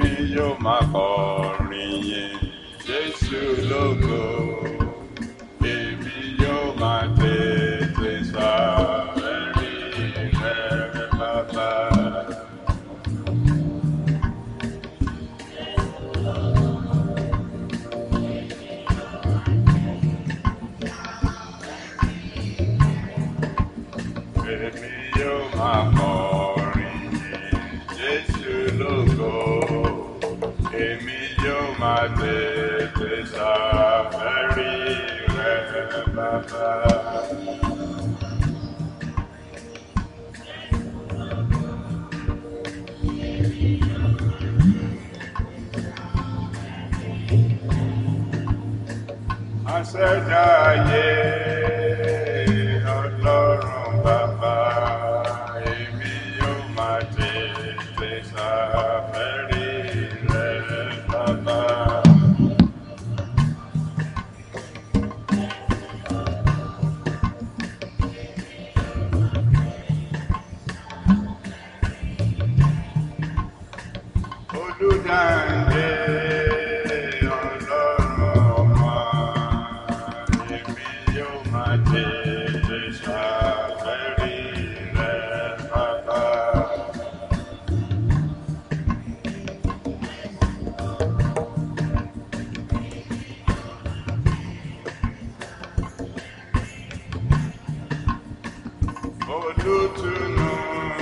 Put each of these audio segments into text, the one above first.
èmi yóò máa kọrin yìn Jésù lógo èmi yóò máa tètè sáré rẹ̀ bàbá. Èmi yóò máa kọrin yìn Jésù lógo. Èmi yóò máa tètè ṣàfẹ́rí rẹ̀ bàbá. Aṣẹ̀dá ayé ọlọ́run bàbá, èmi yóò máa tètè ṣàfẹ́rí rẹ̀ bàbá. Olùdáǹdè ọlọ́run ọmọ, èmi yóò máa tètè ṣàfẹ́rí rẹ̀ bàbá. Olùtùnú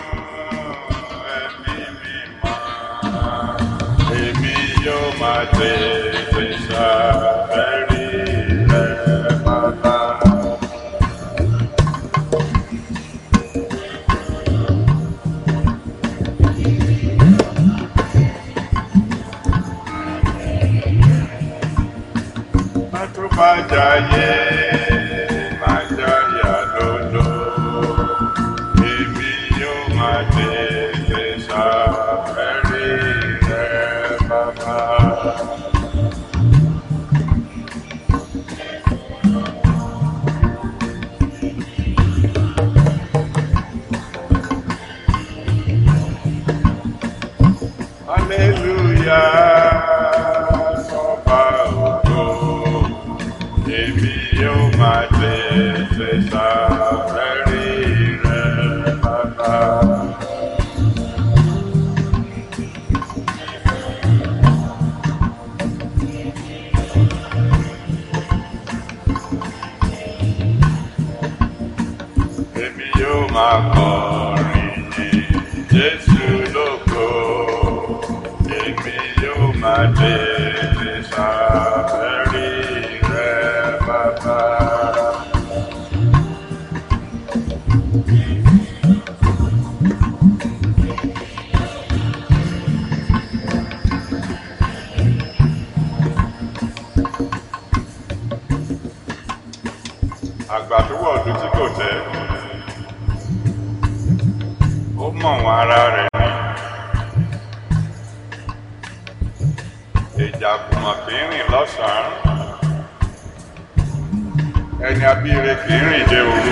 ẹ̀mí mímọ́, èmi yóò máa tètè ṣàfẹ́rí rẹ̀ bàbá. Má tó bá jayé, má jáyà lólo. Èmi yóò máa tètè ṣàfẹ́rí rẹ̀ bàbá. Hallelujah, sọ́ba ògo. Èmi yóò máa tètè ṣàfẹ́rí rẹ̀ bàbá. Èmi yóò máa kọrin yìn Jésù lógo. Èmi yóò máa tètè ṣàfẹ́rí rẹ̀ bàbá. Àgbà tó wọ̀ ọdún tí kò tẹ́, ó mọ̀ wọn ara rẹ̀ ni. Ìjà kùmọ̀ kì í rìn lọ́sàn-án. Ẹni abíire kì í rìn dé òru.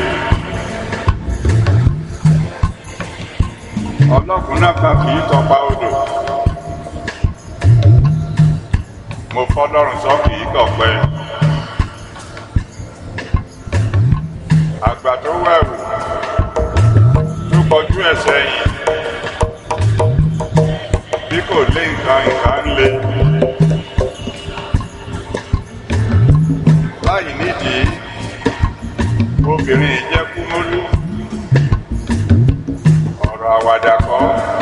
Ọlọ́kùnrin náà kan kì í tọpa odò. Mo fọlọ́run sọ kì í kọ̀pẹ́. Àgbà tó wẹ̀wù tó kọjú ẹ̀ sẹ́yìn. Bí kò lé nǹkan nǹkan ń le. Láì nídìí, obìnrin yìí jẹ́ kúmólú. Ọ̀rọ̀ àwàdà kọ́.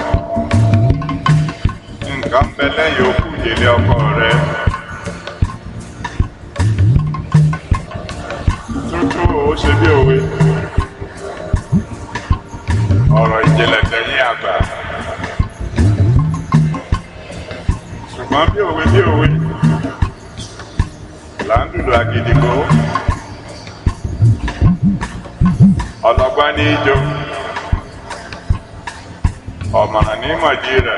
Nǹkan ń bẹ lẹ́yìn okùn ìdílé ọkọ rẹ̀. Tútù ó ṣe bí òwe. Ọ̀rọ̀ ìjìnlẹ̀ tẹ̀yìn àgbà. Ṣùgbọ́n bí òwe bí òwe. Là ń dùdù àgìdìgbò. Ọlọ́gbọ́n ní ijó. Ọ̀mọ̀ràn ní mọ̀jí rẹ̀.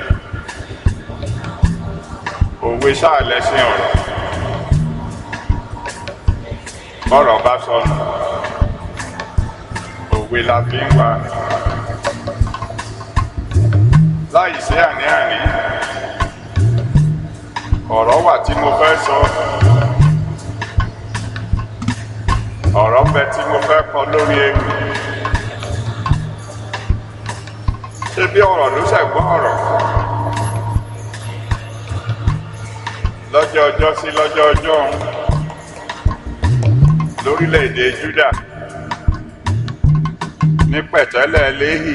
Òwe sáà lẹ́sìn ọ̀rọ̀. Bọ́rọ̀ bá sọnù. Òwe la fi ń wá. Láì sí àní-àní. ọ̀rọ̀ wà tí mo fẹ́ sọ ọ̀rọ̀ bẹ tí mo fẹ́ kọ lórí ewu ṣé bí ọ̀rọ̀ ló ṣẹ̀gbọ́n ọ̀rọ̀ lọ́jọ́ ọjọ́ sí lọ́jọ́ ọjọ́ ọ̀hún lórílẹ̀‐èdè Júdà ní pẹ̀tẹ́lẹ̀ Léhì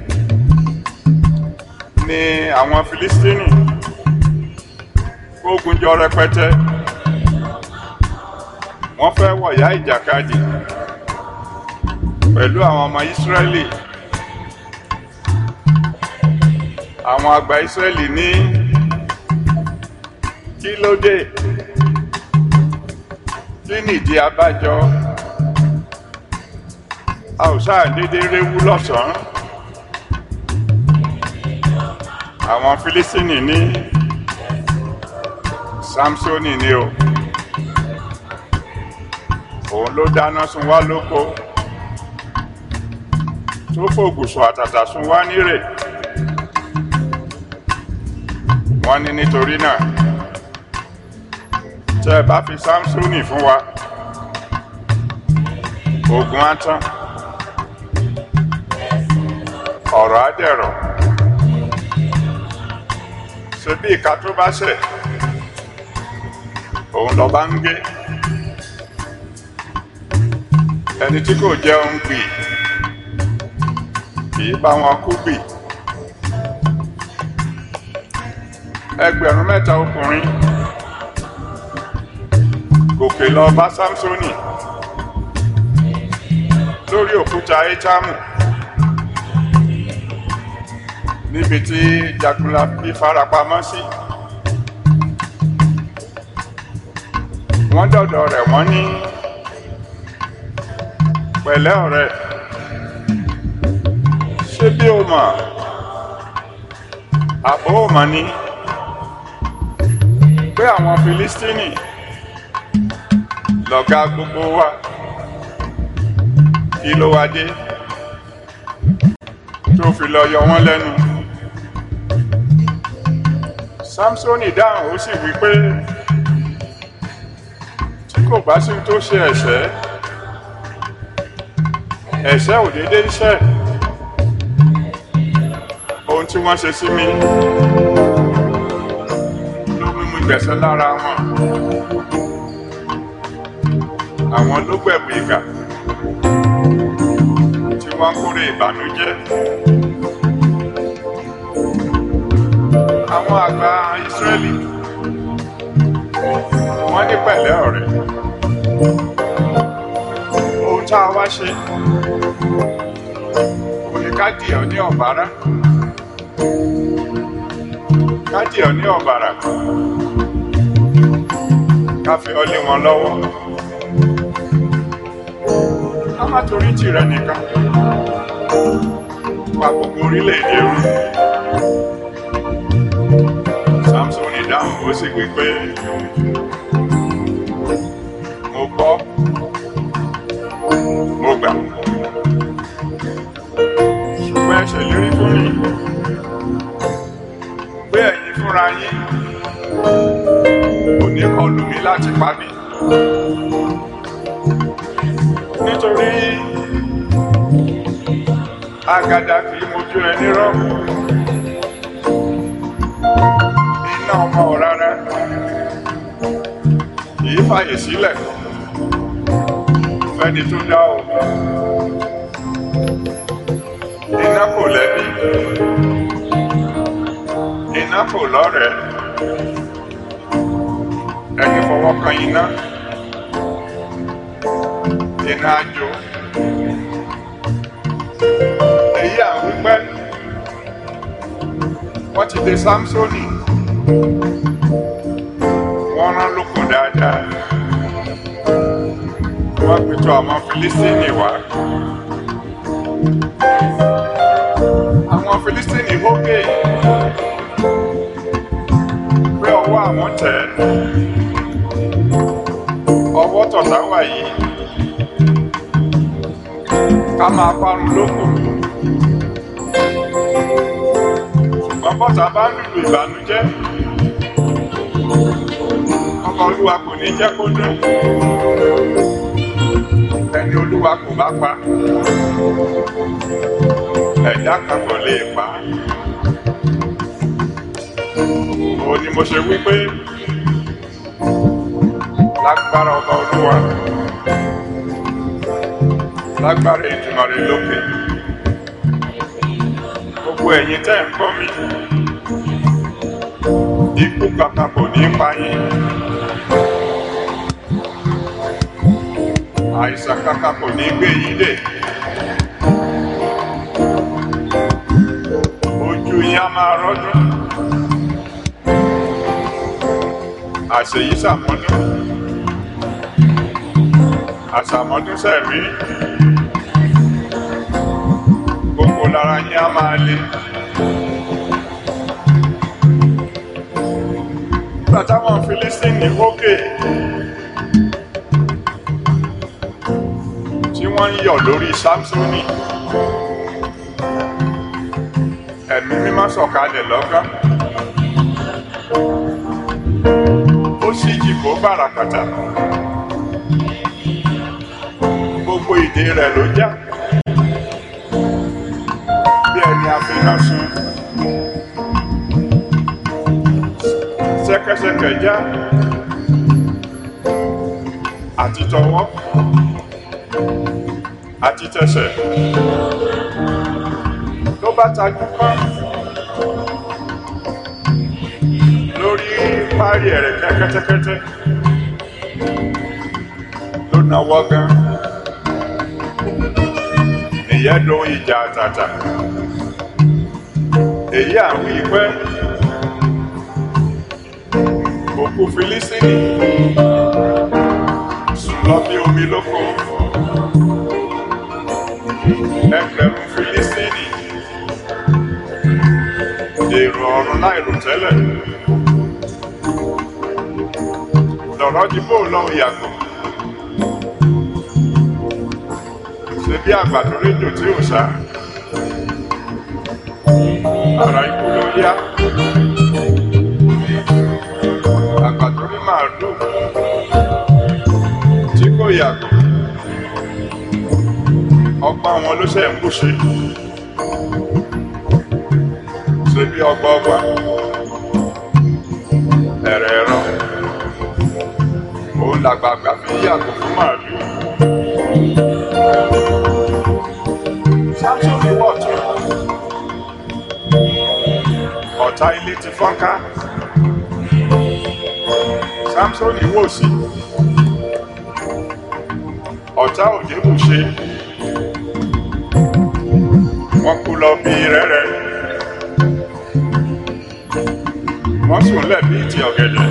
ní àwọn Filistini kógun jọ rẹpẹtẹ wọ́n fẹ́ wọ̀yá ìjàkadì pẹ̀lú àwọn ọmọ Ísírẹ́lì àwọn àgbà Ísírẹ́lì ní kí ló dé kí nìdí abájọ a ò sáà dédé réwú lọ́sàn-án àwọn Fílísítínì ní Sámsónì ni o òun ló dáná sun wá lóko tó fògùsùn àtàtà sun wá nírè wọ́n ní nítorí náà tẹ́ ẹ bá fi Sámsónì fún wa ogun á tán ọ̀rọ̀ á dẹ̀rọ̀ ṣe bí ìka tó bá ṣẹ̀ òun lọ bá ń gé ẹni tí kò jẹun gbì kì í bá wọn kú gbì ẹgbẹ̀rún mẹ́ta ọkùnrin gòkè lọ bá Sámsónì lórí òkúta Étámù níbi tí Jagunlabi farapamọ́ sí wọ́n dọ̀dọ̀ rẹ̀ wọ́n ní pẹ̀lẹ́ ọ̀rẹ́ ṣé bí o mọ̀ àbó o mọ̀ ni pé àwọn Filistini lọ̀gá gbogbo wa kí ló wá dé tó fi lọ yọ wọ́n lẹ́nu Sámsónì dáhùn ó sì wí pé tí kò bá sí tó ṣe ẹ̀ṣẹ̀ ẹ̀ṣẹ̀ ò dédé iṣẹ́ ohun tí wọ́n ṣe sí mi ló mú mi gbẹ̀sẹ̀ lára wọn àwọn ló gbẹ̀bù ìkà tí wọ́n kórè ìbànújẹ́ àwọn àgbà Ísírẹ́lì wọ́n ní pẹ̀lẹ́ ọ̀rẹ́ ohun tá a wá ṣe kò ní ká dì ọ́ ní ọ̀bárá ká dì ọ́ ní ọ̀bàrà ká fi ọ́ lé wọn lọ́wọ́ ká má torí tìrẹ nìkan pa gbogbo orílẹ̀-èdè rú Sámsónì dáhùn ó sì wí pé mo gbọ́ mo gbà ṣùgbọ́n ẹ ṣèlérí fún mi pé ẹ̀yin fúnra yín kò ní kọlù mí láti pa mí nítorí àgàdà kì í mojú ẹni rọ iná ọmọ rárá kì í fàyè sílẹ̀ fẹ́ni tó dá o iná kò lẹ́bi iná kò lọ́rẹ̀ẹ́ ẹni fọwọ́ kan iná iná jó èyí à ń wípé wọ́n ti dé Sámsónì wọ́n rán lóko dáadáa wọ́n pẹ̀tù àwọn Filistini wá àwọn Filistini hókè pé ọwọ́ àwọn tẹ̀ ọwọ́ tọ̀tà wà yìí ká máa parun lóko ṣùgbọ́n bọ́tà bá ń lùlù ìbànújẹ́ ọmọ olúwa kò ní jẹ́ kó dún ẹni olúwa kò bá pa ẹ̀dá kan kò lè pa á. òun ni mo ṣe wí pé lágbára ọba olúwa lágbára ìtumọ̀ rẹ̀ lókè gbogbo ẹ̀yin tẹ́ ń gbọ́ mi ikú kankan kò ní pa yín àìsàn kankan kò ní gbé yín dè ojú yín á máa rọ́dún àṣeyí sàmọ́dún àṣàmọ́dún sẹ́rí gbogbo lára yín á máa le. nígbà táwọn Fílístínì wókè tí wọ́n ń yọ̀ lórí Sámsónì ẹ̀mí mímọ́ sọ̀kalẹ̀ lọ́gán ó sì jìbò bàràkàtà gbogbo ìdè rẹ̀ ló já bí ẹni àfihàn sun ṣẹ̀kẹ̀ṣẹ̀kẹ̀ já àti tọwọ́ àti tẹsẹ̀ ló bá tajú pọ́n lórí párí ẹ̀rẹ̀kẹ́ kẹ́tẹ́kẹ́tẹ́ ló náwó gan ìyẹn lo ìjà àtàtà èyí àwọn ìpẹ́ òkú Fílístínì sùn lọ bí omi lóko ẹgbẹ̀rún Fílístínì èrò ọ̀run láìrò tẹ́lẹ̀ lọ̀rọ̀ dìbò lọ́hùn yàgò ṣe bí àgbàdo rédíò tí ò sá ara ikú ló yá àgbàdo rí màálù tí kò yàgò ọgbà wọn ló ṣe ń bùṣe ṣe bí ọgbà ọgbà ẹ̀rẹ̀ ẹ̀rọ òun làgbàgbà fi yàgò fún màálù. Sámsónì wọ̀ tún ọ̀tá ilé ti fọ́nká Sámsónì wò sí ọ̀tá òde bù ṣe wọ́n kú lọ bí rẹ́rẹ́ wọ́n sùn lẹ̀ bí ti ọ̀gẹ̀dẹ̀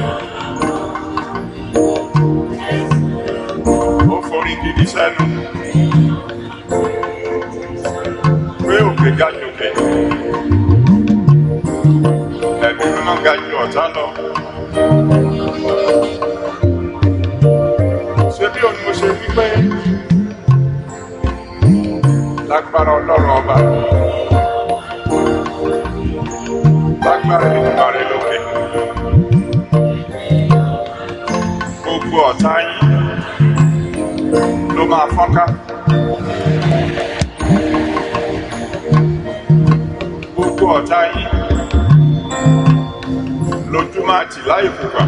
ó forí gidi sẹ́nu pé òkè ga jòkè ẹ̀mí mímọ́ ga ju ọ̀tá lọ. ṣé bí òun mo ṣe wí pé lágbára ọlọ́run ọba lágbára ìdùnnà rẹ lókè gbogbo ọ̀tá yín ló máa fọ́nká. gbogbo ọ̀tá yín lójú máa tì láì fúnpa.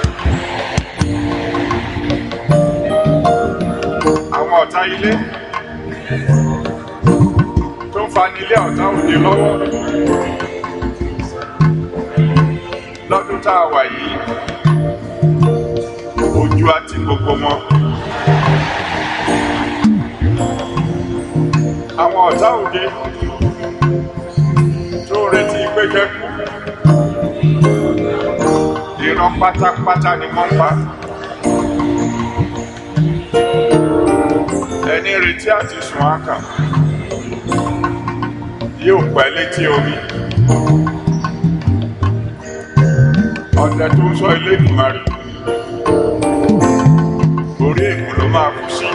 àwọn ọ̀tá ilé tó ń fani ilé ọ̀tá òde lọ́wọ́ lọ́dún tá a wà yìí ojú àti gbogbo wọn. àwọn ọ̀tá òde tó ń retí pé kẹ́kù ìran pátápátá ni wọ́n pa. ẹni retí àti sùn ákà yóò pẹ́ létí omi. ọ̀dẹ tó ń sọ ilé ìgbìmọ̀rì orí èkó ló máa kù sí.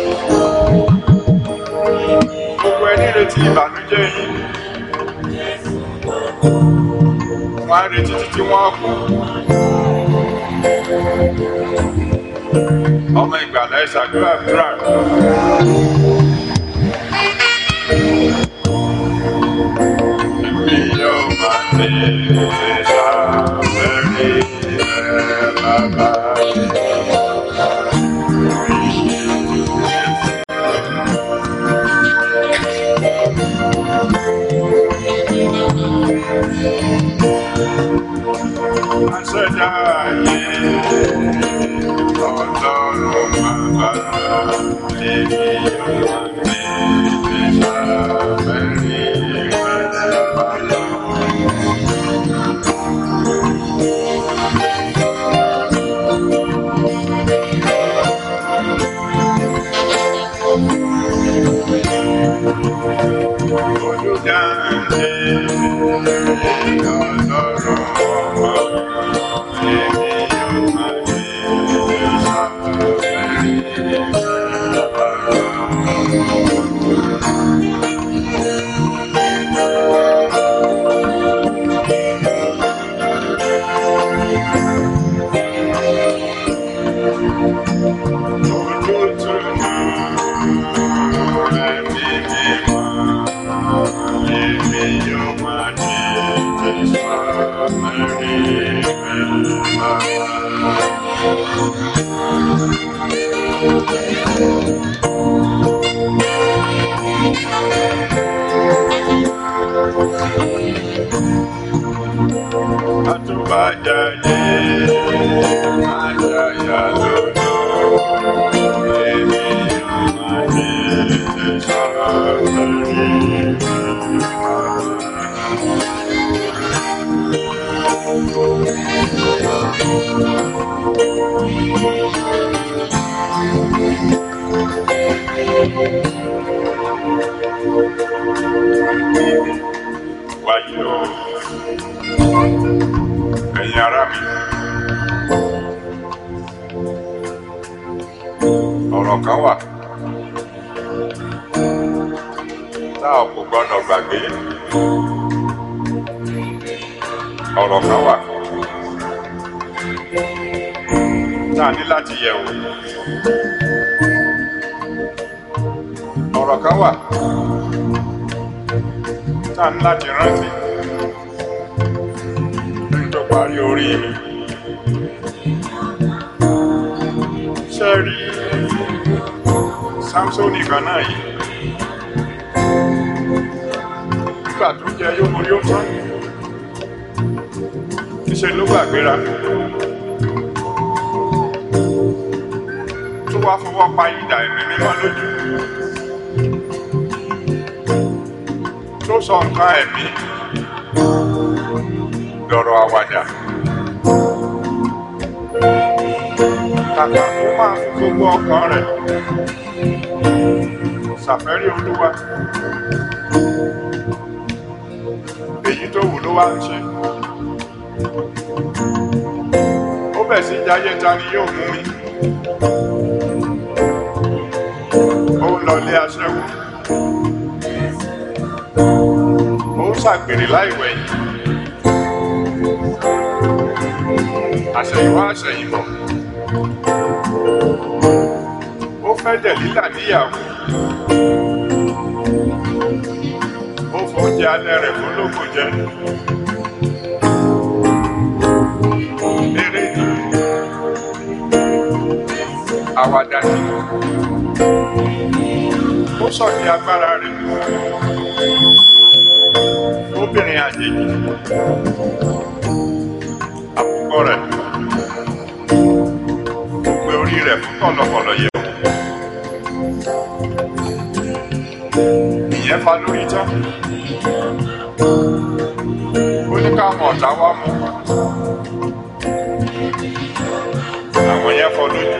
gbogbo ẹni retí ìbànújẹ́ yìí wọ́n á retí títí wọ́n á kú. ọmọ ìgbàlá ìṣàdúrà àdúrà. Èmi yóò máa ní ìṣàfẹ́rí rẹ̀ bàbá mi. Àṣẹ̀dá ayé ọlọ́run bàbá èmi yóò máa ní ìṣàfẹ́rí rẹ̀ bàbá mi. Olùdáǹdè ọlọ́run ọmọ èmi yóò máa ní ìṣàfẹ́rí rẹ̀ bàbá mi. Àtúbàjáde, àjàyà lódò, èmi yóò máa ní ìṣàfẹ́rí wáyé o ẹ̀yin ará mi ọ̀rọ̀ kan wà tá ò kò gbọ́dọ̀ gbàgbé ọ̀rọ̀ kan wà tá a ní láti yẹ̀ wò ọ̀rọ̀ kan wà tá a ní láti rántí kí n tó parí orí mi. ṣe rí Sámsónì kan náà yìí nígbà tó jẹ yókòrí ó tán níṣẹ́ ló gbàgbéra tó wá fọwọ́ pa idà ẹ̀mí mímọ́ lójú tó sọ nǹkan ẹ̀mí lọ́rọ̀ àwàdà kàkà kó máa fi gbogbo ọkàn rẹ̀ ṣàfẹ́rí olúwa èyí tó wù ló wá ń ṣe ó bẹ̀ sí jayé ta ni yóò mú mi ó ń lọlé aṣẹ́wó ó ń ṣàgbèrè láìwẹ̀yìn àṣẹ̀yìnwá àṣẹ̀yìnbọ̀ ó fẹ́ dẹ̀lílà níyàwó ó fóúnjẹ alẹ́ rẹ̀ fún lóko jẹ eré ni àwàdà ni ó sọ ní agbára rẹ̀ obìnrin àjèjì àkùkọ rẹ̀ ó pe orí rẹ̀ fún kọ̀lọ̀kọ̀lọ̀ yẹ̀ wò ìyẹn fa lórí tán ó ní káwọn ọ̀tá wá mú àwọn yẹn fọ lójú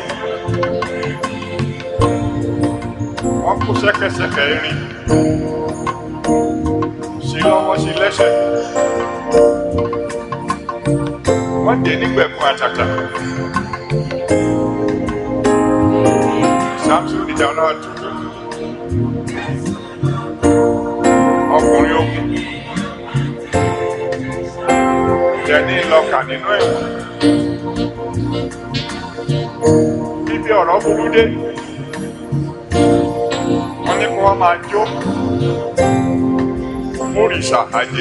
wọ́n kó ṣẹ́kẹ́ṣẹkẹ̀ irin sí lọ́wọ́ sí lẹ́sẹ̀ wọ́n dé nígbẹ̀kún àtàtà Samson ìjàlá àtúntò ọkùnrin ogun jẹni lọkà nínú ẹ̀wọ̀n Ibi ọ̀rọ̀ burú dé. Wọ́n ní kó wá máa jó. Mórìṣà àjèjì.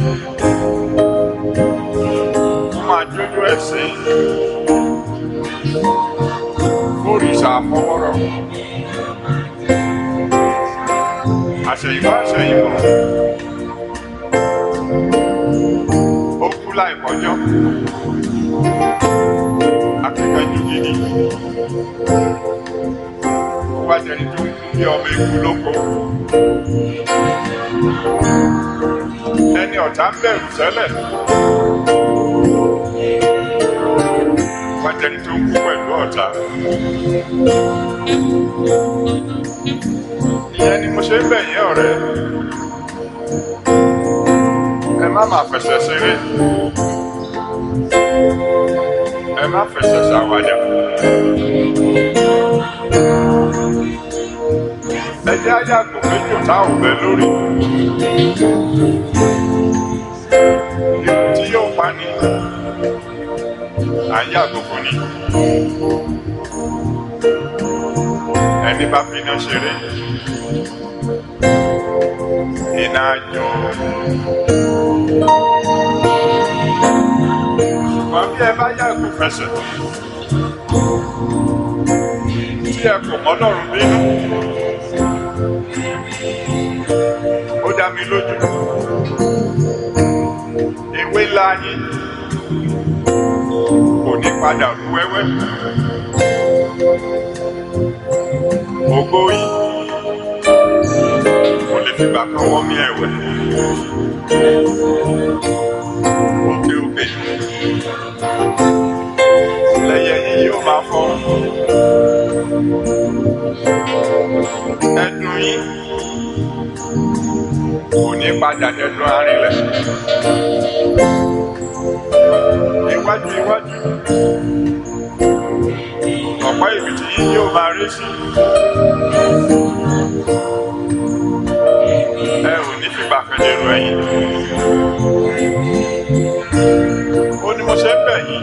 Wọ́n máa jójó ẹ̀sìn. Mórìṣà àfọwọ́rọ̀. Àṣẹ̀yìnwá àṣẹ̀yìnbọ̀. Ó kú láìpọ́jọ́. Akíkanjú gidi. Ó wá jẹni tó ń kú bí ọmọ eku lóko. Ẹni ọ̀tá ń bẹ̀rù tẹ́lẹ̀. Ó wá jẹni tó ń kú pẹ̀lú ọ̀tá. Ìyẹn ni mo ṣe ń bẹ̀ yín ọ̀rẹ́. Ẹ má máa fẹsẹ̀ ṣeré. Ẹ má fẹsẹ̀ ṣàwàdà. Ẹ jẹ́ àyàgò méjì tá ò bẹ lórí. Ikú tí yóò pa ni. À ń yàgò fún ni. Ẹni bá fi iná ṣeré. Iná jọ. Ṣùgbọ́n bí ẹ bá yàgò fẹsẹ̀. Tí ẹ kò mọ́lọ́run bínú. Ó dá mi lójú. Ewé ńlá yín kò ní padà rú wẹ́wẹ́. Ògo yìí kò lè fìgbà kan wọ́n mi ẹ̀wẹ̀. Òkè òkè lẹ́yẹ yín yóò máa fọ́. Ẹnu yín kò ní padà dẹnu arinlẹ̀. Iwájú iwájú ọ̀pọ̀ ìbìtì yín yóò máa rí sí. Ẹ ò ní fìgbà kan dèrò ẹ̀yìn. Ó ní mo ṣe ń bẹ̀ yín.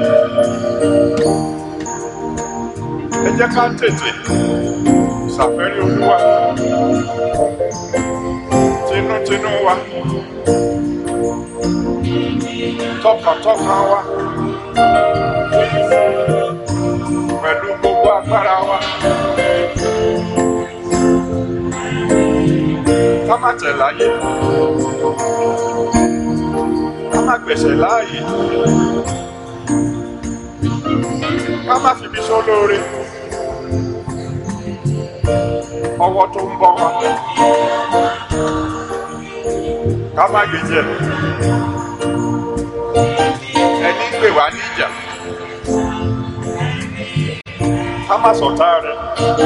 Ẹ jẹ́ ká tètè ṣàfẹ́rí Olúwa tinútinú wa tọkàntọkàn wa pẹ̀lú gbogbo agbára wa. Ká má tẹ̀ láyé. Ká má gbèsè láàyè. Ká má fibi sólóore. Ọwọ́ tó ń bọ̀ wá. Ká má gbèjẹ. Ẹni ń pè wá níjà. Ká má sọ̀tá rẹ̀.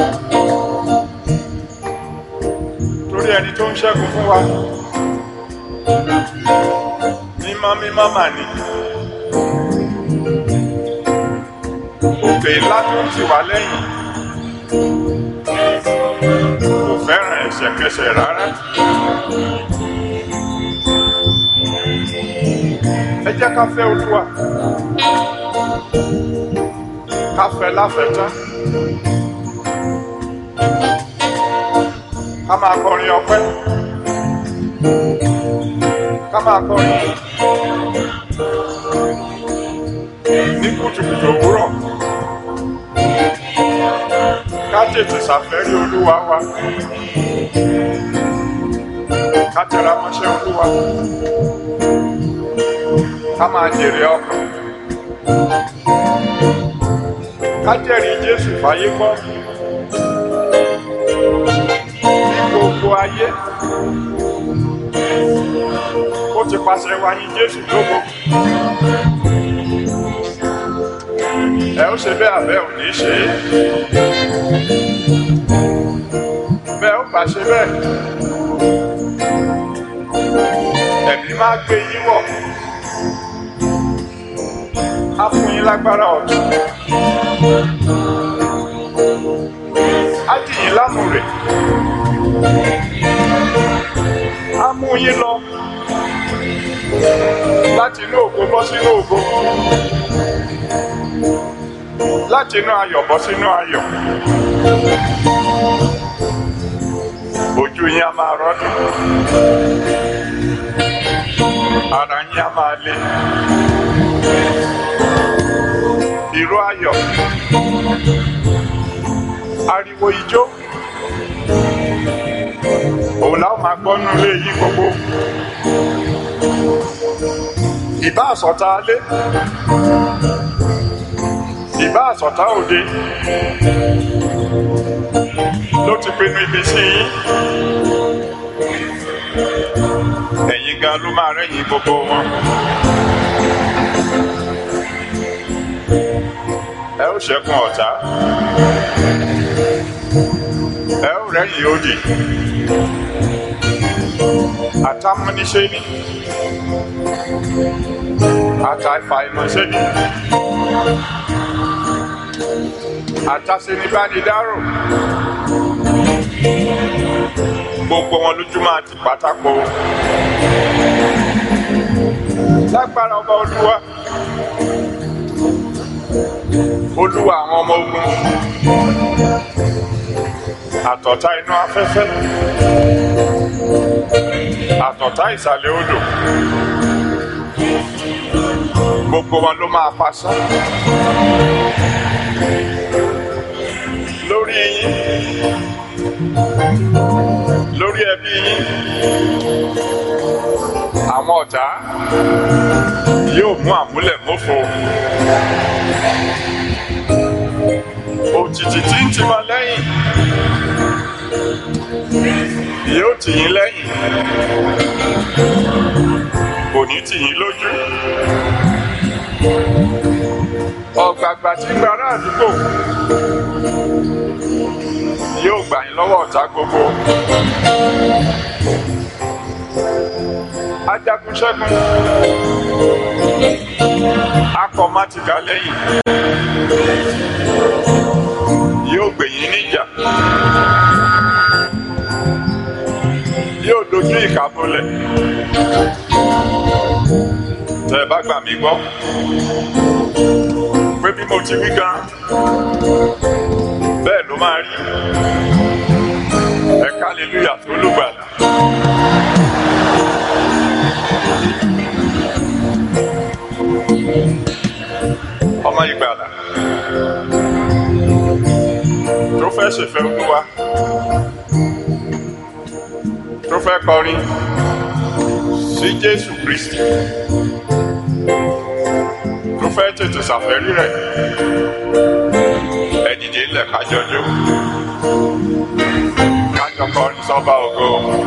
Torí ẹni tó ń ṣẹ́gun fún wa. Mímọ́ mímọ́ mà ní. Òkè ńlá tó ń tì wá lẹ́yìn. Kò fẹ́ràn ẹ̀ṣẹ̀kẹsẹ̀ rárá. Ẹ jẹ́ ká fẹ́ Olúwa. Ká fẹ́ láfẹ̀tán. Ká máa kọrin ọpẹ́. Ká máa kọrin ní kùtùkùtù òwúrọ̀. Ká tètè ṣàfẹ́rí Olúwa wa. Ká tẹra mọ́ṣẹ́ Olúwa. Ká máa jèrè ọkàn. Ká jẹ́rìí Jésù fáyé gbọ́. Ní gbogbo ayé. Ó ti pàṣẹ wa yìn Jésù lógo. Ẹ ó ṣe bẹ́ẹ̀ àbẹ́ ò ní ṣe é. Bẹ́ẹ̀ ó bá ṣe bẹ́ẹ̀. Ẹ̀mí máa gbé yín wọ̀. Á fún yín lágbára ọ̀tún. Á dì yín lámùrè. Á mú yín lọ láti inú ògo bọ́ sínú ògo. láti inú ayọ̀ bọ́ sínú ayọ̀ ojú yín á máa rọ́dún ara yín á máa le ìró ayọ̀ ariwo ijó òun làwọn máa gbọ́ nínú ilé yín gbogbo ìbá àsọ̀tá alé ìbá àsọ̀tá òde ló ti pinnu ibi sí yín ẹ̀yin gan ló máa rẹ́yìn gbogbo wọn. ẹ ó ṣẹ́gun ọ̀tá ẹ ó rẹ́yìn òdì àtàmúniṣe ni àtàìfàìmọ̀ṣe ni àtàṣenibánidárò gbogbo wọn lójú máa ti pátákó lágbára ọba olúwa olúwa àwọn ọmọ ogun àtọ̀tá inú afẹ́fẹ́ àtọ̀tá ìsàlẹ̀ odò gbogbo wọn ló máa pasá lórí yín lórí ẹbí yín àwọn ọ̀tá yóò mú àmúlẹ̀ mọ́fo òjìji tí ń tì máa lẹ́yìn yóò tì yín lẹ́yìn kò ní tì yín lójú ọ̀gbàgbà tí ń gbára àdúgbò yóò gbà yín lọ́wọ́ ọ̀tá gbogbo ajagun ṣẹ́gun akọ mátìkà lẹ́yìn yóò gbè yín níjà yóò dojú ìkà bolẹ̀ tẹ́ ẹ bá gbà mí gbọ́ pé bí mo ti wí gan bẹ́ẹ̀ ló máa rí ẹ kálílúyà tó lùgbàlà. ọmọ ìgbàlà tó fẹ́ ṣèfẹ́ olúwa tó fẹ́ kọrin sí jésù kristi tó fẹ́ tètè ṣàfẹ́rí rẹ̀ ẹ dìde ńlẹ̀ kájọjọ́ kájọ kọrin sọ́ba ògo.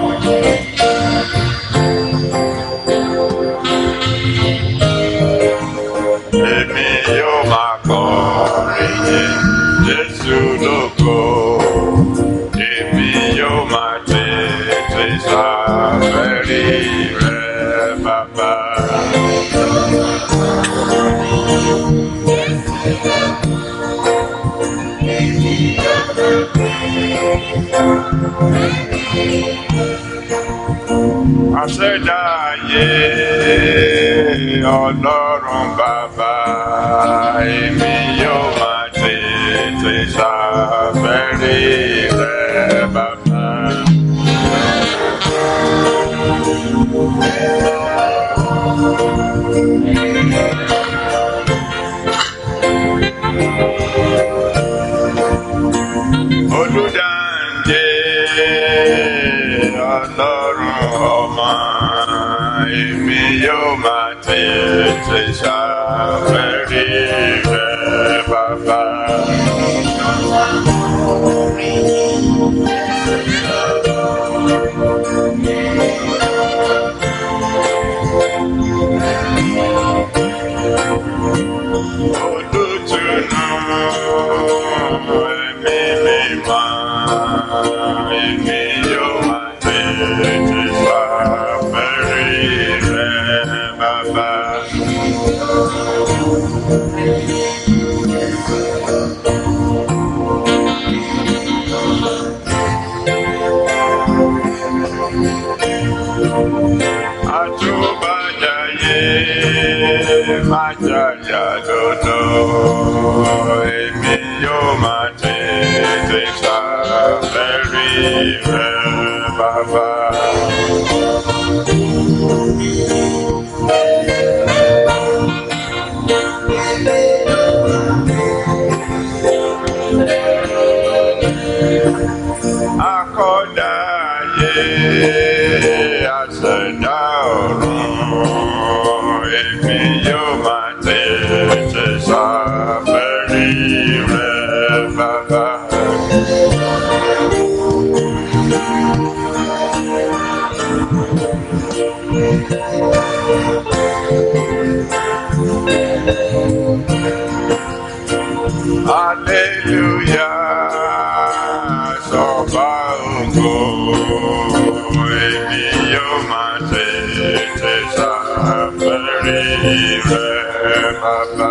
Èmi yóò máa kọrin yìn Jésù lógo. Èmi yóò máa tètè ṣàfẹ́rí rẹ̀ bàbá. Àṣẹ̀dá ayé ọlọ́run bàbá èmi yóò máa tètè ṣàfẹ́rí rẹ̀ bàbá. Olùdáǹdè ọlọ́run ọmọ èmi yóò máa tètè ṣàfẹ́rí rẹ̀ bàbá. Olùtùnú ẹ̀mí mímọ́ èmi yóò máa tètè ṣàfẹ́rí rẹ̀ bàbá. Àtúbàjáyé máa jà ṣàyà lọ́nà èmi yóò máa tètè ṣàfẹ́rí rẹ bàbá. Akọ́dá ayé àṣẹ̀dá ọ̀run èmi yóò máa tètè ṣàfẹ́rí rẹ bàbá. Hallelujah, sọba ògo, èmi yóò máa tètè ṣàfẹ́rí rẹ bàbá.